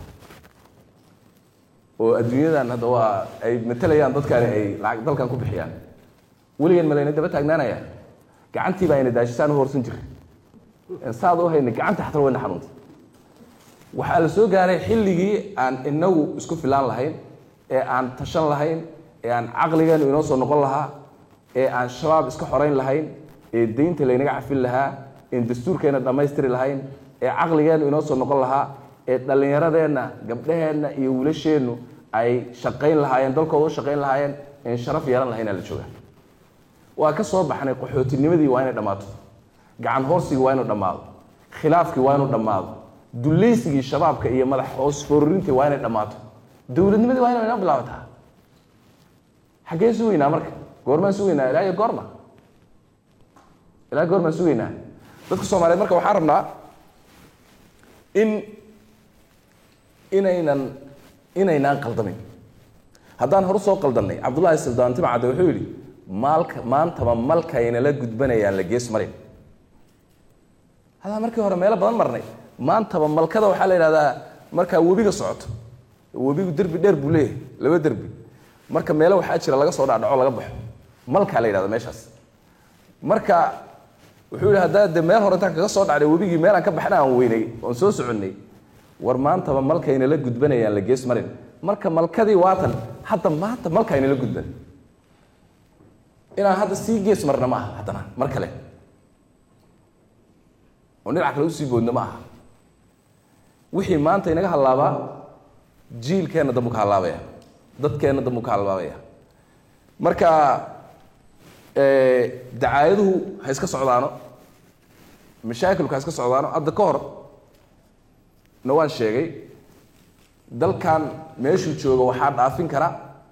oo adduunyadan hadda waa ay matalayaan dadkani ay lacag dalkan ku bixiyaan weligeen ma layna daba taagnaanaya gacantii baa ayna daashisaan u horsan jiray saad u hayna gacanta xataa wayna xanuunta waxaa la soo gaaray xilligii aan inagu isku filaan lahayn ee aan tashan lahayn ee aan caqligeenu inoo soo noqon lahaa ee aan shabaab iska xorayn lahayn ee deynta laynaga cafin lahaa een dastuurkeena dhammaystiri lahayn ee caqligeenu inoo soo noqon lahaa ee dhallinyaradeenna gabdhaheenna iyo wiilasheennu ay shaqayn lahaayeen dalkooda u shaqayn lahaayeen een sharaf yeelan lahaynaa la joogaa waa ka soo baxnay qaxootinimadii waa inay dhammaato gacan hoorsigii waa inuu dhammaado khilaafkii waa inuu dhammaado dulaysigii shabaabka iyo madax hoos foorurintii waa inay dhammaato dowladnimadii waa inay inoo bilaabataa xaggee sugaynaa marka goormaan sugaynaa ilaa iyo goorma ilaa goormaan sugaynaa dadka soomaaliyeed marka waxaan rabnaa in inaynan inaynaan qaldamin haddaan horu soo qaldannay cabdullaahi sildaan timcadde wuxuu yidhi maalka maantaba malkaynala gudbanayaan la gees marin hadaa markii hore meelo badan marnay maantaba malkada waxaa la yidhahdaa markaa webiga socoto webigu derbi dheer buu leeyahay laba derbi marka meelo waxaa jira laga soo dhacdhaco laga baxo malkaa la yidhahda meeshaas marka wuxuu yidhi haddaa de meel hore intaan kaga soo dhacday webigii meelaan ka baxna aan weynay oon soo soconnay war maantaba malkaynala gudbanayaan la gees marin marka malkadii waatan hadda maanta malkaynala gudban inaan hadda sii gees marna ma aha haddana mar kale oo dhinac kale usii boodna ma aha wixii maanta inaga hallaabaa jiilkeenna dambu ka hallaabaya dadkeenna dambu ka hallaabaya marka dacaayaduhu ha iska socdaano mashaakilku ha iska socdaano hadda ka hor na waan sheegay dalkan meeshuu joogo waxaa dhaafin kara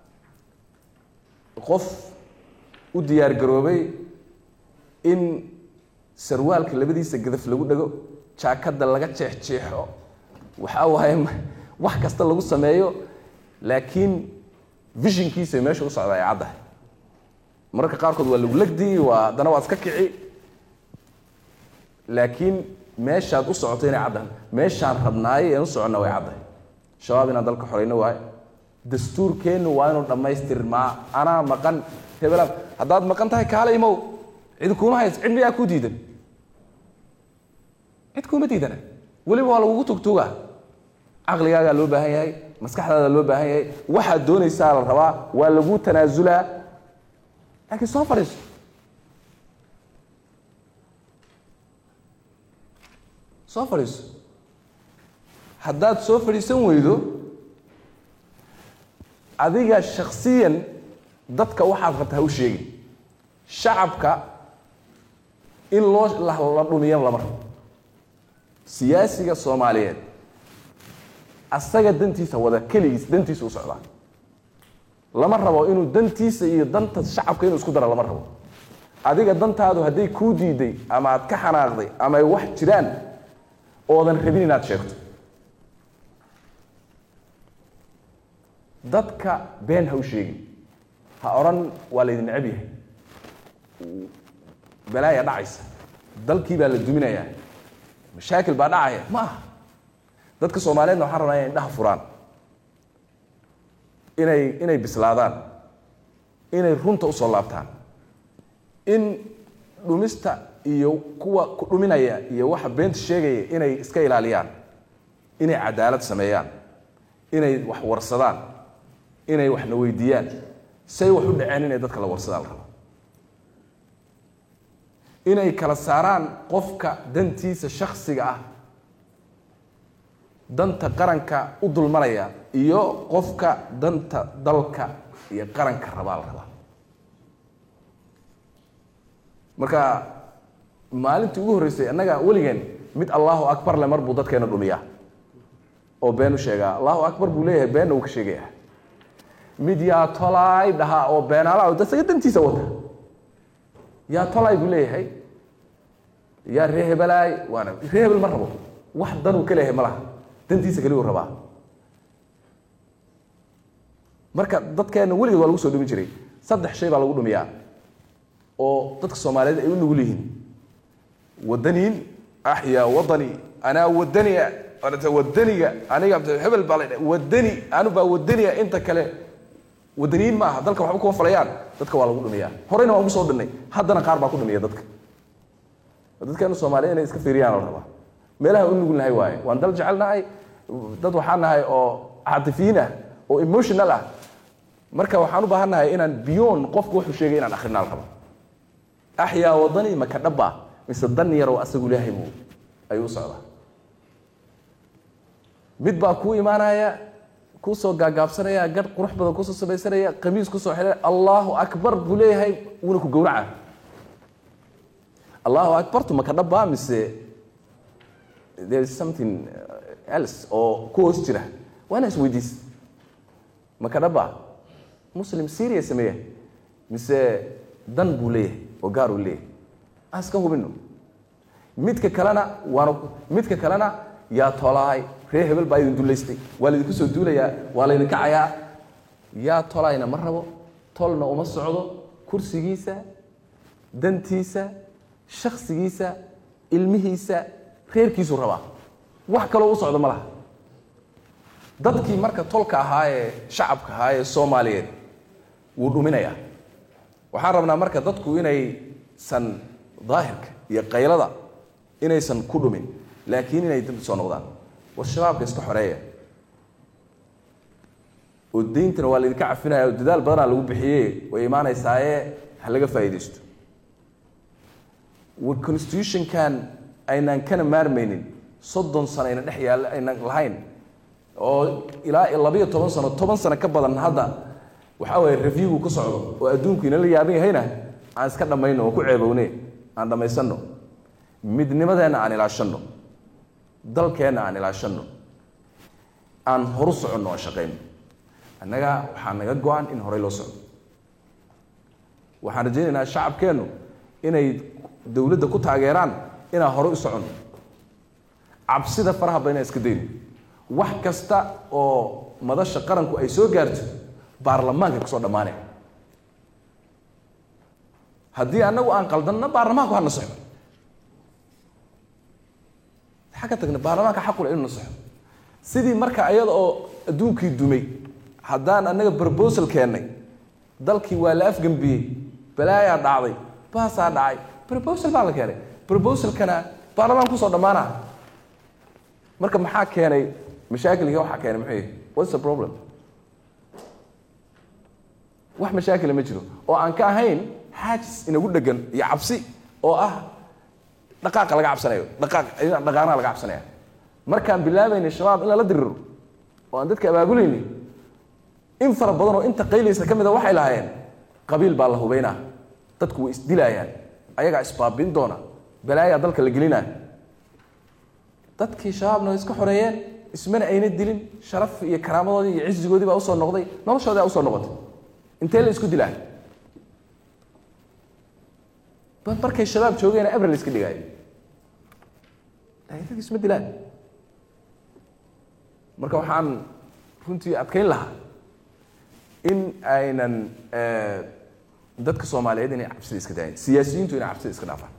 qof u diyaar garoobay in sarwaalka labadiisa gadaf lagu dhego jaakadda laga jeexjeexo waxaa waaye wax kasta lagu sameeyo laakiin vishinkiisa meesha u socda ay caddahay mararka qaarkood waa lagu legdi waa haddana waa iska kici laakiin meeshaad u socoto inay caddahay meeshaan rabnaayo een u soconna way caddahay shabaab inaan dalka xorayno waayo dastuurkeennu waa inuu dhammaystirmaa anaa maqan hebela haddaad maqan tahay kaale imow cid kuuma hays cid miyaa ku diidan cid kuuma diidana weliba waa lagugu tugtuugaa caqligaagaa loo baahan yahay maskaxdaada loo baahan yahay waxaad doonaysaa la rabaa waa lagu tanaasulaa laakiin soo fadhiiso soo fadhiiso haddaad soo fadhiisan weydo adiga shaksiyan dadka waxaad rabta ha u sheegin shacabka in loo la la dhumiyo lama rabo siyaasiga soomaaliyeed asaga dantiisa wada keligiis dantiisa u socdaa lama rabo inuu dantiisa iyo danta shacabka inuu isku daro lama rabo adiga dantaadu hadday kuu diiday ama aad ka xanaaqday ama ay wax jiraan oodan rabin inaad sheegto dadka been ha u sheegin ha odhan waa laydin necab yahay balaaya dhacaysa dalkii baa la duminayaa mashaakil baa dhacaya ma aha dadka soomaaliyeedna waxaan rabnaa inay indhaha furaan inay inay bislaadaan inay runta usoo laabtaan in dhumista iyo kuwa ku dhuminaya iyo waxa beenta sheegaya inay iska ilaaliyaan inay cadaalad sameeyaan inay wax warsadaan inay waxna weydiiyaan say wax u dhaceen inay dadka la warsadaan la rabo inay kala saaraan qofka dantiisa shaksiga ah danta qaranka u dulmanaya iyo qofka danta dalka iyo qaranka rabaa la rabaa marka maalintii ugu horreysay annaga weligeen mid allahu akbar le mar buu dadkeena dhumiyaa oo been u sheegaa allahu akbar buu leeyahay beenna uu ka sheegayaa mid yaa tolaay dhahaa oo beenaala isaga dantiisa wata yaa tolaay buu leeyahay yaa ree hebelaay waana ree hebel ma rabo wax danuu ka leeyahay ma laha dantiisa keliyu rabaa marka dadkeena weligeed waa lagu soo dhumi jiray saddex shay baa lagu dhumiyaa oo dadka soomaaliyeed ay u nugul yihiin wadaniin axyaa wadani anaa wadania anata wadaniga aniga hebel baa la wadani anu baa wadaniya inta kale wadaniyiin ma aha dalka waxba kuma falayaan dadka waa lagu dhumiyaa horeyna waan kusoo dhinnay haddana qaar baa ku dhumiya dadka dadkeenu soomaaliya inay iska fiiriyaan la rabaa meelaha u nugul nahay waaye waan dal jecel nahay dad waxaan nahay oo caatifiyiin ah oo emotional ah marka waxaan u baahan nahay inaan biyoon qofku wuxuu sheegay inaan akrinaa la rabo axyaa wadani maka dhaba mise dan yarow asagu ilaahay buu ayuu u socdaa mid baa kuu imaanaya kuusoo gaagaabsanaya gadh qurux badan kusoo samaysanaya qamiis kusoo xidhay allahu akbar buu leeyahay wuuna ku gowraca allahu akbartu maka dhaba mise there is something else oo ku hoos jira waa inaa isweydiis maka dhaba muslim syria sameeya mise dan buu leeyahay oo gaar uu leeyahay aan iska hubino midka kalena waana midka kalena yaa tolaay ree hebel baa idin dullaystay waa laydinku soo duulayaa waa laydin kacayaa yaa tolaayna ma rabo tolna uma socdo kursigiisa dantiisa shaksigiisa ilmihiisa reerkiisu rabaa wax kaloo u socdo ma laha dadkii marka tolka ahaa ee shacabka ahaa ee soomaaliyeed wuu dhuminayaa waxaan rabnaa marka dadku inaysan daahirka iyo qaylada inaysan ku dhumin laakiin inay dib soo noqdaan war shabaabka iska xoreeya oo deyntana waa laydinka cafinaya oo dadaal badanaa lagu bixiye way imaanaysaaye ha laga faa'iidaysto war constitutionkan aynaan kana maarmaynin soddon sano ayna dhex yaalla aynan lahayn oo ilaa labayo toban sano toban sano ka badan hadda waxaa waye reviewgu ku socdo oo adduunku inala yaaban yahayna aan iska dhammayno oo ku ceebowne aan dhammaysanno midnimadeenna aan ilaashanno dalkeenna aan ilaashanno aan horu soconno oo shaqayno annaga waxaa naga go-an in horey loo socdo waxaan rajaynaynaa shacabkeennu inay dowladda ku taageeraan inaan horey u soconno cabsida faraha badan inaan iska dayno wax kasta oo madasha qaranku ay soo gaarto baarlamaanka kusoo dhammaanay haddii annagu aan qaldanna baarlamaanku ha nasaxo xagga tagna baarlamaanka xaqule inu nasaxo sidii marka ayada oo adduunkii dumay haddaan annaga proposal keennay dalkii waa la afgembiyey balaayaa dhacday baasaa dhacay proposal baa la keenay proposalkana baarlamaan kusoo dhammaana marka maxaa keenay mashaakilka waxaa keenay muxuu yihi what's the problem wax mashaakila ma jiro oo aan ka ahayn xaajis inagu dhegan iyo cabsi oo ah dhaqaaqa laga cabsanayo dhaqaaq dhaqaanaha laga cabsanaya markaan bilaabaynay shabaab in lala diriro oo aan dadka abaabulaynin in fara badan oo inta qaylaysa ka mida waxay lahaayeen qabiil baa la hubaynaa dadku way isdilaayaan ayagaa isbaabin doona balaayaa dalka la gelinaa dadkii shabaabna way iska xoreeyeen ismana ayna dilin sharaf iyo karaamadoodii iyo cisigoodii baa usoo noqday noloshoodii baa usoo noqotay intee la isku dilaa markay shabaab joogeena abril iska dhigaayo laakiin dadki isma dilaan marka waxaan runtii adkayn lahaa in aynan dadka soomaaliyeed inay cabsida iska daayin siyaasiyiintu inay cabsida iska dhaafaan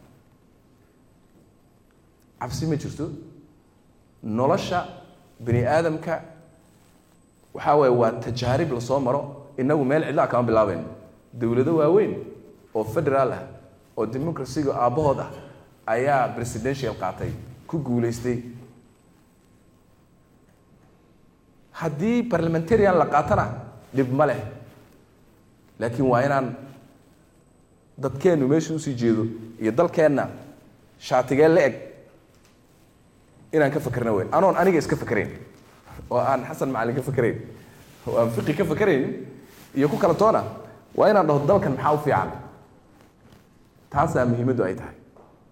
cabsi ma jirto nolosha bani aadamka waxaa waaye waa tajaarib lasoo maro inagu meel cidlaa kama bilaabayno dowlado waaweyn oo federaal ah oo democracyga aabbahood ah ayaa presidential qaatay ku guulaystay haddii parliamentarian la qaatana dhib ma leh laakiin waa inaan dadkeennu meesha usii jeedo iyo dalkeenna shaatigee la eg inaan ka fakerna wey anoon aniga iska fakerayn oo aan xasan macalin ka fakerayn oo aan fiqi ka fakerayn iyo ku kala toona waa inaan dhaho dalkan maxaa u fiican taasaa muhiimaddu ay tahay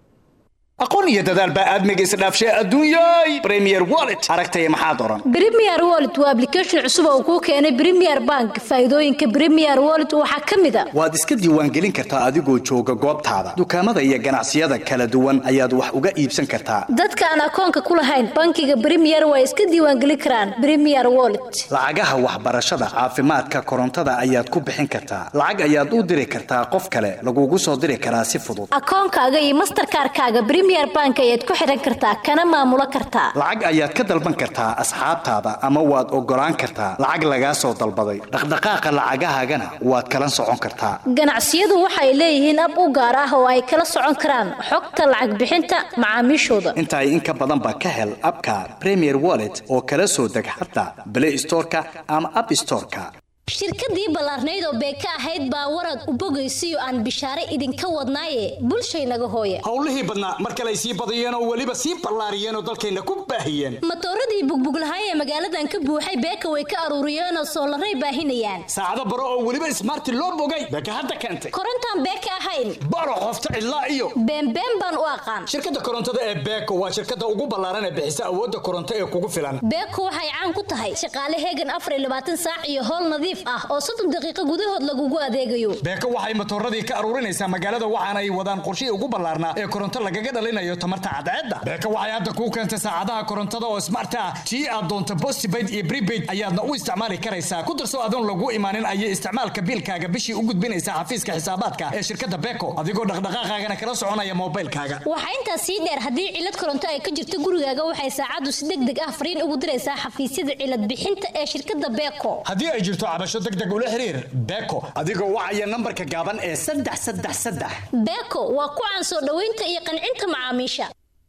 aqoon iyo dadaal baa aadmiga isdhaafshay adduunyay premier wallet aragtaya maxaad oran Premier Wallet waa application cusub oo kuu keenay Premier Bank. Faa'iidooyinka Premier Wallet waxaa ka mid ah waad iska diiwaangelin kartaa adigoo jooga goobtaada dukaamada iyo ganacsiyada kala duwan ayaad wax uga iibsan kartaa dadka aan akoonka ku lahayn bankiga Premier way iska diiwaangelin karaan Premier Wallet. lacagaha waxbarashada caafimaadka korontada ayaad ku bixin kartaa lacag ayaad u diri kartaa qof kale lagugu soo diri karaa si fudud Akoonkaaga iyo Mastercard-kaaga Premier Bank ayaad ku xiran kartaa kana maamulo kartaa. lacag ayaad ka dalban kartaa asxaabtaada ama waad ogolaan kartaa lacag lagaa soo dalbaday dhaqdhaqaaqa lacagahaagana waad kala socon kartaa Ganacsiyadu waxay leeyihiin ab u gaar ah oo ay kala socon karaan xogta lacag bixinta macaamiishooda. inta in ka badan ba ka hel abka premier wallet oo kala soo deg xataa play storeka ama app storeka shirkadii ballaarnayd oo beeka ahayd baa warad u bogaysiyo aan bishaare idinka wadnaaye bulshaynaga hooye howlihii badnaa mar kale ay sii badiyeen oo weliba sii ballaariyeen oo dalkayna ku baahiyeen matooradii bugbuglahay ee magaaladan ka buuxay beeka way ka aruuriyeen oo soolaray baahinayaan saacado baro oo weliba ismaarti loo bogay beeka hadda keentay korontaan beeka ahayn baro qofta cidlaa iyo beenbeen baan u aqaan shirkadda korontada ee beeko waa shirkadda ugu ballaaran ee bixisa awoodda koronto ee kugu filan beeko waxay caan ku tahay shaqaale heegan afar iyo labaatan saac iyo howl nadiif ah oo soddon daqiiqo gudahood lagugu adeegayo beeko waxay matooradii ka aruurinaysaa magaalada waxaana ay wadaan qorshihii ugu ballaarnaa ee koronto lagaga dhalinayo tamarta cadceedda beeko waxay hadda kuu keentay saacadaha korontada oo smart ah tii aad doonto postpaid iyo prepaid ayaadna u isticmaali karaysaa ku darso adoon lagu imaanin ayay isticmaalka biilkaaga bishii u gudbinaysaa xafiiska xisaabaadka ee shirkadda beeko adigoo dhaqdhaqaaqaagana kala soconaya moobilkaaga waxaa intaas sii dheer haddii cilad koronto ay ka jirto gurigaaga waxay saacaddu si deg deg ah fariin ugu diraysaa xafiisyada cilad bixinta ee shirkadda beeko haddii ay jirto cabasho deg deg ula xiriir beeko adigoo wacaya nambarka gaaban ee saddex saddex saddex beeko waa ku caan soo dhoweynta iyo qancinta macaamiisha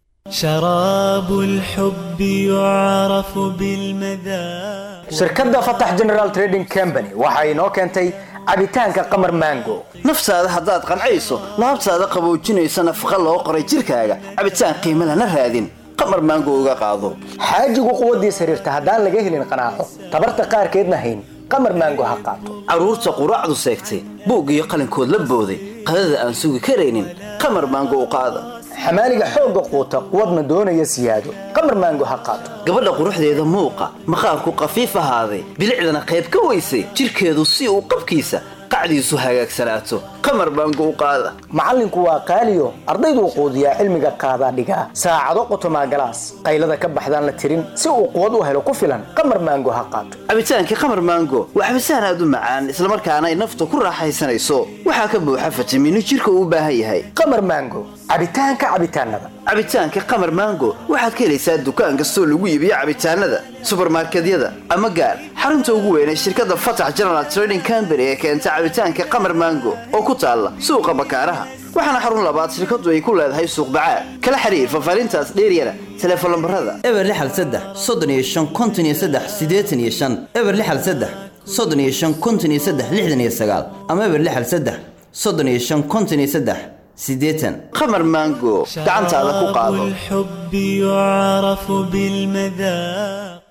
شراب الحب يعرف بالمذاق shirkadda fatax general trading company waxa inoo keentay cabitaanka qamar mango naftaada haddaad qancayso laabtaada qaboojinaysa nafaqa loo qoray jirkaaga cabitaan qiimo lana raadin qamar maango uga qaado xaajigu quwaddiis xiriirta haddaan laga helin qanaaco tabarta qaarkeedna hayn qamar mango ha qaato carruurta quraacdu seegtay buug iyo qalinkood la booday qadada aan sugi karaynin qamar maango u qaada xamaaliga xoogga quuta quwadna doonaya siyaado qamar maango ha qaato gabadha quruxdeeda muuqa maqaarku qafiif ahaaday bilicdana qayb ka weysay jirkeedu si uu qabkiisa qacdiisu hagaagsanaato qamar baango u qaada macallinku waa qaaliyo ardayduu quudiyaa cilmiga qaadaa dhigaa saacado qotomaa galaas qaylada ka baxdaan la tirin si uu quwad u helo ku filan qamar maango ha qaato cabitaankii qamar maango waa cabitaan aad u macaan islamarkaana ay nafta ku raaxaysanayso waxaa ka buuxa fitamiino jirka uu u baahan yahay qamar maango cabitaanka cabitaanada cabitaanka qamar maango waxaad ka helaysaa dukaan kastoo lagu iibiyo cabitaanada subarmarkedyada ama gaar xarunta ugu weyn ee shirkadda fatax general trading company ee keenta cabitaanka qamar mango oo ku taalla suuqa bakaaraha waxaana xarun labaad shirkaddu ay ku leedahay suuq bacaad kala xiriir faahfaahintaas dheeryana teleefon lambarada eber lixal saddex soddon iyo shan konton iyo saddex siddeetan iyo shan eber lixal saddex soddon iyo shan konton iyo saddex lixdan iyo sagaal ama eber lixal saddex soddon iyo shan konton iyo saddex siddeetan qamar mango gacantaada ku qaado الحب يعرف بالمذاق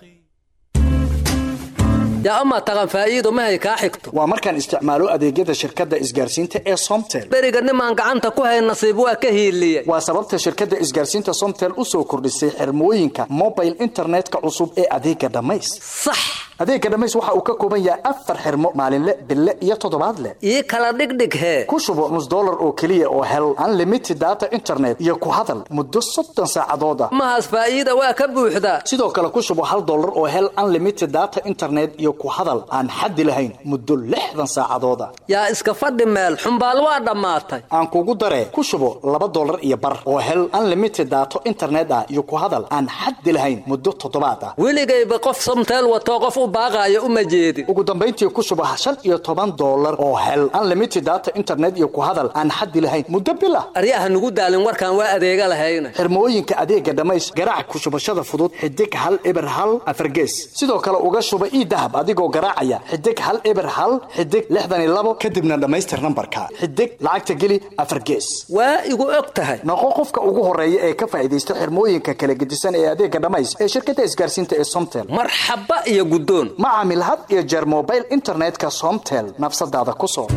yaa amaa taqan faa'iido mahay kaa xigto waa markaan isticmaalo adeegyada shirkadda isgaarsiinta ee somtel beriga nimaan gacanta ku hayn nasiib waa ka hiiliyey waa sababta shirkadda isgaarsiinta somtel u soo kordhisay xirmooyinka mobile internetka cusub ee adeega dhammays sax adeega dhammays waxa uu ka kooban yahay afar xirmo maalinle bille iyo toddobaadle ii kala dhigdhig hee ku shubo nus dollar oo keliya oo hel unlimited data internet iyo ku hadal muddo soddon saacadooda mahaas faa'iida waa ka buuxdaa sidoo kale ku shubo hal dollar oo hel unlimited data internet iyo ku hadal aan xaddi lahayn muddo lixdan saacadooda yaa iska fadhi meel xumbaal waa dhammaatay aan kugu daree ku shubo laba dollar iyo bar oo hel unlimited daato internet ah iyo ku hadal aan xaddi lahayn muddo toddobaad ah weligayba qof somteel watoo qof u baaqaayo uma jeedin ugu dambayntii ku shubo shan iyo toban dollar oo hel unlimited data internet iyo ku hadal aan xaddi lahayn muddo bil ah aryaha nugu daalin warkaan waa adeega lahayna xirmooyinka adeega dhammays garaac ku shubashada fudud xidig hal eber hal afargees sidoo kale uga shuba ii dahab adigoo garaacaya xidig hal eber hal xidig lixdan iyo labo kadibna dhammaystir nambarka xidig lacagta geli afar gees waa igu og tahay noqo qofka ugu horeeya ee ka faa'iidaysta xirmooyinka kala gedisan ee adeega dhammays ee shirkadda isgaarsiinta ee somtel marxaba iyo guddoon ma caamil had iyo jeer mobile internetka somtel nafsadaada ku soo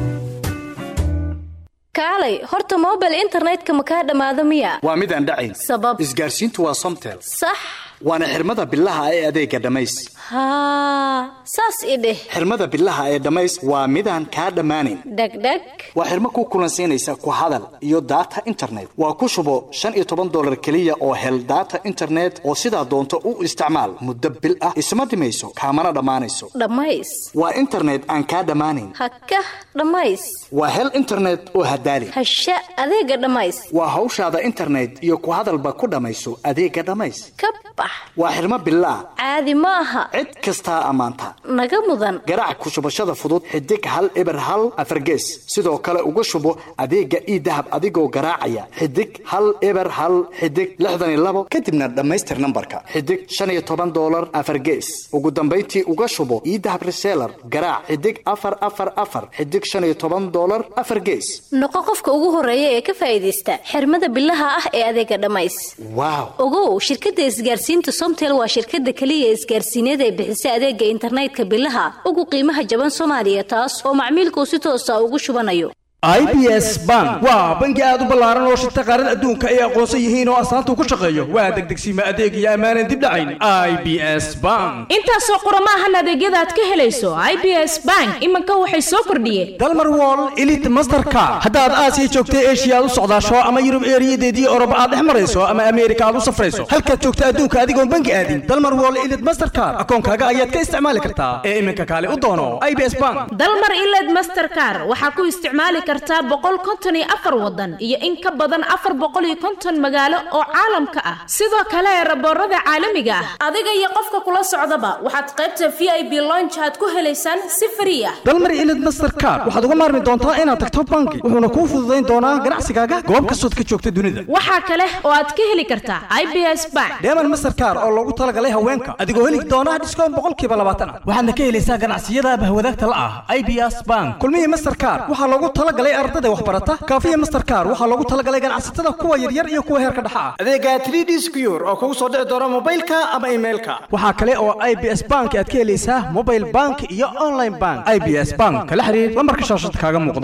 kaalay horta mobile internetka ma kaa dhammaado miya waa mid aan dhacayn sabab isgaarsiintu waa somtel sax waana xirmada bilaha ee adeega dhammays haa saas i dheh xirmada bilaha ee dhammays waa midaan kaa dhammaanayn dhegdheg waa xirmo ku kulansiinaysa ku hadal iyo data internet waa ku shubo shan iyo toban dollar keliya oo hel data internet oo sidaa doonto u isticmaal muddo bil ah isma dhimayso kaamana dhammaanayso dhammays waa internet aan kaa dhammaanayn hakah dhammays waa hel internet oo hadaali hasha adeega dhammays waa hawshaada internet iyo ku hadalba ku dhammayso adeega dhammays ka bax waa xirmo bilaah caadi ma aha cid kastaa ammaanta naga mudan garaac ku shubashada fudud xidig hal eber hal afargees sidoo kale uga shubo adeega ii dahab adigoo garaacaya xidig hal eber hal xidig lixdan iyo labo kadibna dhammaystir nambarka xidig shan iyo toban dollar afargees ugu dambayntii uga shubo ii dahab reseller garaac xidig afar afar afar xidig shan iyo toban dollar afar gees noqo qofka ugu horeeya ee ka faa'iidaysta xirmada bilaha ah ee adeega dhammays waaw ogow shirkadda isgaarsiinta somtel waa shirkadda keliya isgaarsiineed ee bixisa adeega internetka bilaha ugu qiimaha jaban soomaaliya taas oo macmiilkuu si toosa ugu shubanayo i b s bank waa bangi aad u ballaaran oo shirta qaarada adduunka ay aqoonsan yihiin oo astaanta ku shaqeeyo waa degdegsiima adeeg iyo ammaanan dib dhacayn i b s bank intaasoo qurama ahan adeegyada aad ka helayso i b s bank iminka waxay soo kordhiyeen dalmar wall elite masterka haddaad aasiya joogta eshiya aad u socdaasho ama yurub eeriyadeedii oroba aad dhex marayso ama ameerika aad u safrayso halkaad joogta adduunka adigoon bangi aadin dalmar wall elite masterkar akoonkaaga ayaad ka isticmaali kartaa ee iminka kaale u doono i b s bank dalmar iled masterkar waxaa ku isticmaali kartaa boqol konton iyo afar wadan iyo in ka badan afar boqol iyo konton magaalo oo caalamka ah sidoo kale raboorada caalamiga ah adiga iyo qofka kula socdaba waxaad qaybta v i b lonch aad ku helaysaan si frii ah dalmar ilid masterkar waxaad uga maarmi doontaa inaad tagto bangi wuxuuna kuu fududayn doonaa ganacsigaaga goob kastood ka joogta dunida waxaa kale oo aad ka heli kartaa i b s bank deeman masterkar oo loogu talagalay haweenka adigoo heli doona dhiskoon boqolkiiba labaatan ah waxaadna ka helaysaa ganacsiyada bahwadaagta la ah i b s bank kulmihii masterkar waxaa loogu talagalay ardada waxbarata kaafiya masterkar waxaa loogu talagalay ganacsatada kuwa yaryar iyo kuwa heerka dhexa ah adeega 3d secure oo kugu soo dhici doona mobilka ama emailka waxaa kale oo i b s bank aad ka helaysaa mobile bank iyo online bank i b s bank kala xiriir lambarka shaashada kaaga muuqda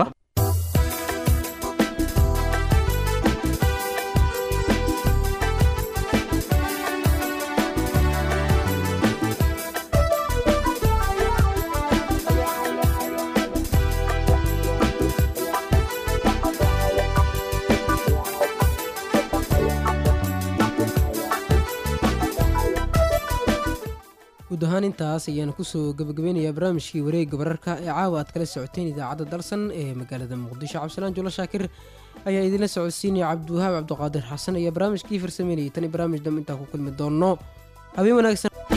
guud ahaan intaas ayaana kusoo gabagabeynayaa barnaamijkii wareegga wararka ee caawa aad kala socoteen idaacadda dalsan ee magaalada muqdisho cabdisalaan julo shaakir ayaa idinla socodsiinaya cabdiwahaab cabdiqaadir xasan ayaa barnaamijkii farsameynayay tani barnaamij dam intaa ku kulmi doonno habeen wanaagsan